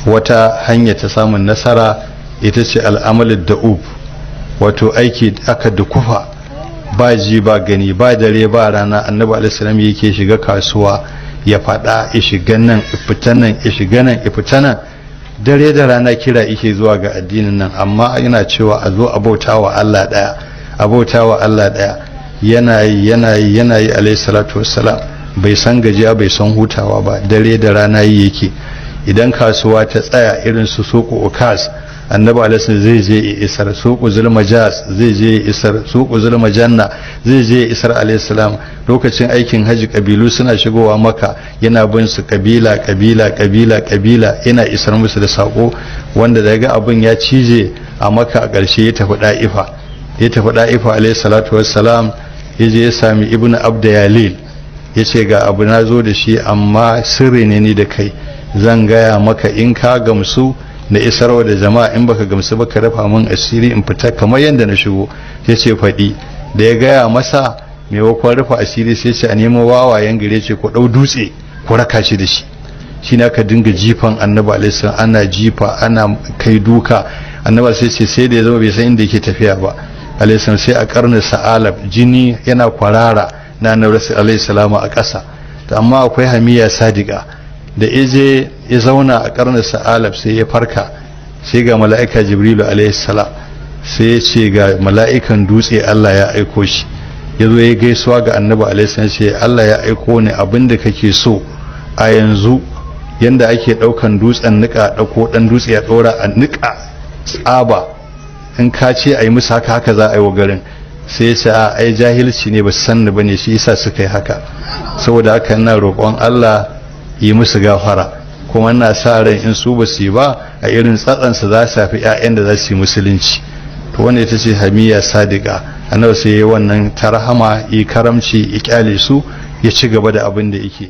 wata hanya ta samun nasara ita ce al'amalin da'ub wato aiki aka dukufa ba ji ba gani ba dare ba rana annabi alaihissalam yake shiga kasuwa ya faɗa ya shiga nan fita nan ya shiga nan ya fita nan dare da rana kira yake zuwa ga addinin nan amma yana cewa a zo a bauta wa Allah ɗaya a bauta wa Allah ɗaya yana yi yana yi yana yi alaihi salatu wassalam bai san gajiya bai san hutawa ba dare da rana yi yake idan kasuwa ta tsaya irin su soko ukas annabi alaihi zai je ya isar suku zulmajas zai je ya isar suku zulmajanna zai je ya isar alaihi salam lokacin aikin haji kabilu suna shigowa maka yana bin su kabila kabila kabila kabila yana isar musu da sako wanda daga abin ya cije a maka a ƙarshe ya tafi da'ifa ya tafi da'ifa alaihi salatu wassalam ya je ya sami ibnu abda yalil ya ce ga abu na zo da shi amma sirri ne ni da kai zan gaya maka in ka gamsu na isarwa da jama'a in baka gamsu ba ka rafa min asiri in fita kamar yadda na shigo ya ce faɗi da ya gaya masa maimakon rufa asiri sai ce a nemo wawayen gare ce ko ɗau dutse ko raka shi da shi shi na ka dinga jifan annabi alaihi ana jifa ana kai duka annabi sai ce sai da ya zama bai san inda yake tafiya ba alaihi sai a karnin sa'alab jini yana kwarara na annabi alaihi salama a ƙasa amma akwai hamiya sadiqa da ije ya zauna a karnin sa'alab sai ya farka sai ga mala'ika jibrilu alaihi salam sai ya ce ga mala'ikan dutse Allah ya aiko shi ya zo ya gaisuwa ga annabi alaihi salam sai Allah ya aiko ni abinda kake so a yanzu yanda ake daukan dutsen nika dauko dan dutse ya dora a nika tsaba in ka ce a yi musu haka haka za a yi wa garin sai ce a ai jahilci ne ba su sanni ba ne shi yasa suka yi haka saboda haka ina roƙon Allah yi musu gafara kuma ina sa ran in su ba su yi ba a irin tsatsansa za su fi 'ya'yan da za su yi musulunci to wanda ita ce hamiya sadiqa annabi sai ya wannan tarhama yi karamci ya kyale su ya ci gaba da abin da yake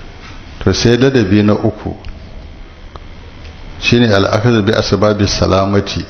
to sai ladabi na uku shine al'akadu bi asbabi salamati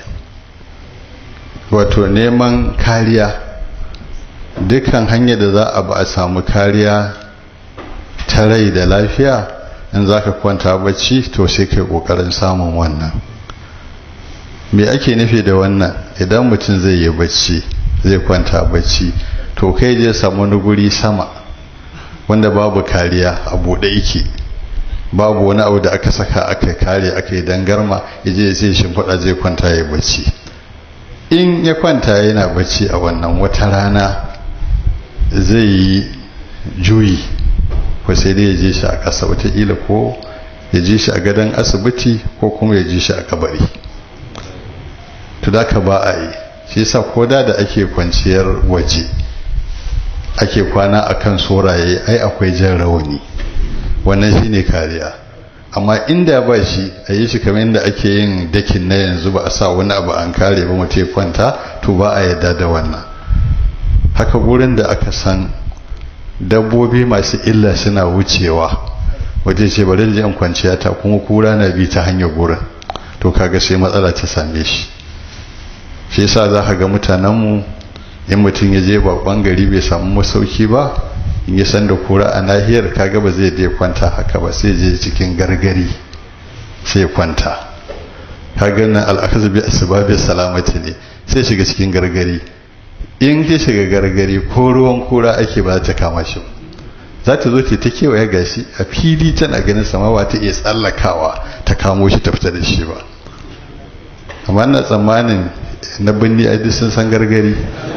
wato neman kariya dukkan hanyar da za a ba a samu kariya ta rai da lafiya in za ka kwanta bacci to sai kai kokarin samun wannan me ake nufi da wannan idan mutum zai yi bacci zai kwanta bacci to kai je samu wani guri sama wanda babu kariya a buɗe yake babu wani abu da aka saka aka kare aka yi dangarma ya je sai shimfiɗa zai kwanta ya bacci in ya kwanta yana bacci a wannan wata rana zai yi juyi ko sai dai ya je shi a ƙasa wataƙila ko ya je shi a gadon asibiti ko kuma ya je shi a kabari to da ka ba a yi shi yasa ko da da ake kwanciyar waje ake kwana a kan soraye ai akwai jan rawani wannan shi ne kariya amma inda ba shi a yi shi kamar yadda ake yin dakin na yanzu ba a sa wani abu an kare ba mutum kwanta to ba a yadda da wannan haka gurin da aka san dabbobi masu illa suna wucewa waje ce bari da yan kwanciya ta kuma kura na bi ta hanyar gurin to kaga sai matsala ta same shi shi yasa za ka ga mutanenmu in mutum ya je babban gari bai samu masauki ba in ya san da kura a nahiyar kaga ba zai je kwanta haka ba sai je cikin gargari sai kwanta kaga nan al'akazu bi asbabi salamati ne sai shiga cikin gargari in ya shiga gargari ko ruwan kura ake ba ta kama shi za ta zo ta kewaye gashi a fili tana ganin sama ba ta iya tsallakawa ta kamo shi ta fita da shi ba amma na tsammanin na binni a duk sun san gargari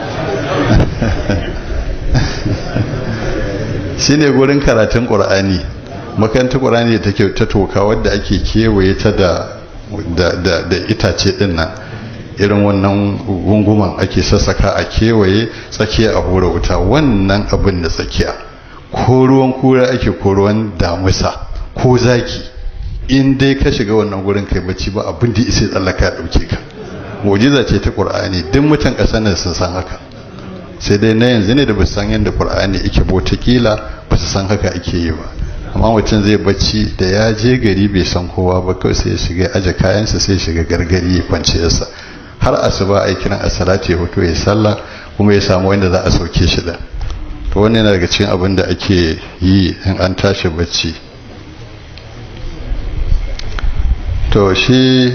shi ne gurin karatun ƙur'ani makarantar ƙur'ani da take ta toka wadda ake kewaye ta da itace ɗin nan irin wannan gunguman ake sassaka a kewaye tsakiya a hura wuta wannan abin da tsakiya ko ruwan kura ake ko ruwan damusa ko zaki in dai ka shiga wannan gurin kai bacci ba abin da isa tsallaka ya ɗauke ka mujiza ce ta ƙur'ani duk mutan ƙasar nan sun san haka sai dai na yanzu ne da ba san yadda ƙur'ani yake botakila ba su san haka ake yi ba amma mutum zai bacci da ya je gari bai san kowa ba kawai sai ya shiga aje kayansa sai ya shiga gargari ya kwanciyarsa har asuba a kiran a salati ya hoto ya sallah kuma ya samu wanda za a sauke shi da to wannan yana daga cikin abin da ake yi in an tashi bacci to shi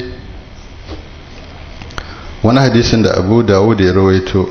wani hadisin da abu dawud ya rawaito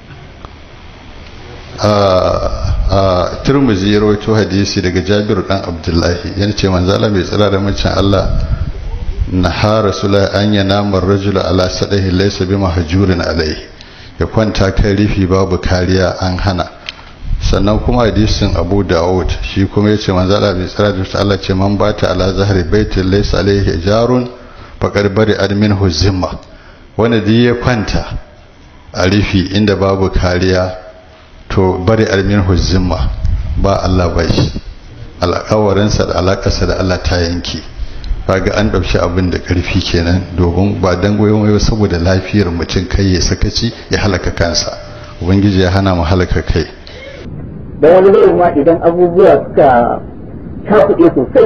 a turmuzi ya rawaito hadisi daga jabir dan abdullahi yana ce manzala mai tsira da macin allah na ha rasula an yi namar rajula ala sadahi laisa bi mahajurin alai ya kwanta kan rufi babu kariya an hana sannan kuma hadisin abu dawud shi kuma ya ce manzala mai tsira da allah ce man bata ala zahari baitin laisa alaihi jarun faƙar bari admin huzimma wanda duk ya kwanta a rufi inda babu kariya to bari admin huzimma ba Allah ba shi alƙawarinsa da alaƙarsa da Allah ta yanki kaga an ɗauki abin da ƙarfi kenan domin ba dan goyon wayo saboda lafiyar mutum kai ya sakaci ya halaka kansa ubangiji ya hana mu halaka kai da wani zai ma idan abubuwa suka cakuɗe sosai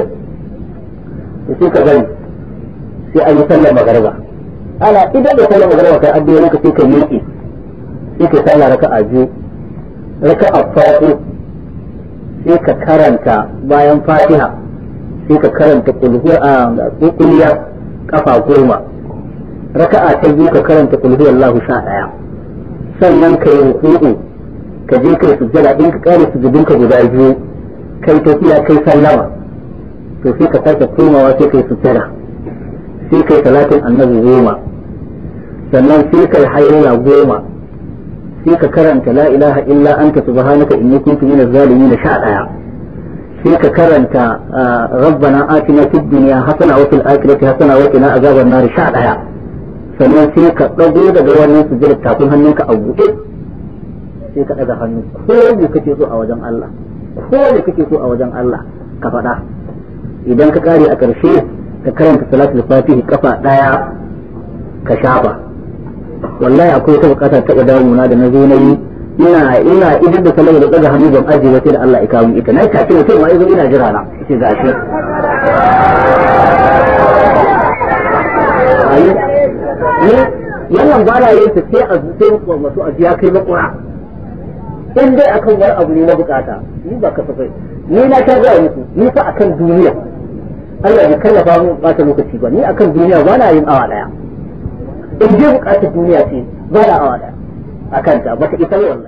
da suka gani sai an yi sallar magarba ana idan da sallar magarba kai addu'o'i ka sai ka miƙe sai ka sallar raka'a biyu raka'a farko sai ka karanta bayan fatiha sai ka karanta kulhu a kulliya kafa goma raka'a ta biyu ka karanta kulhu Allahu sha daya sannan ka yi ruku'u ka je kai sujjada in ka kare sujudinka guda biyu kai tafiya kai sallama to sai ka sake komawa sai kai sujjada sai kai talatin annabi goma sannan sai kai hayyana goma sai ka karanta la ilaha illa anta subhanaka inni kuntu minaz zalimin sha daya sai ka karanta rabbana atina fid dunya hasana wa fil akhirati hasana wa qina azaban nar sha daya sannan sai ka dago daga wannan sujjada tafin hannunka a buɗe sai ka daga hannu ko ne kake so a wajen Allah ko ne kake so a wajen Allah ka faɗa idan ka kare a ƙarshe ka karanta salatul fatihi kafa daya ka shafa wallahi akwai wata bukata ta damuna da na zo na yi ina ina idan da salama da daga hannu ban ajiye ba sai da Allah ya kawo ita na tafi mutum ma yazo ina jira na ce gashi ayi ne wannan ba na yin ta sai a zuciyar masu ajiya kai makura in dai akan wani abu ne na bukata ni ba kasafai ni na ta gaya muku ni fa akan duniya Allah ya kallafa mu bata lokaci ba ni akan duniya ba na yin awa daya in je bukatar duniya ce ba na awa daya akan ta ba ta isa wallahi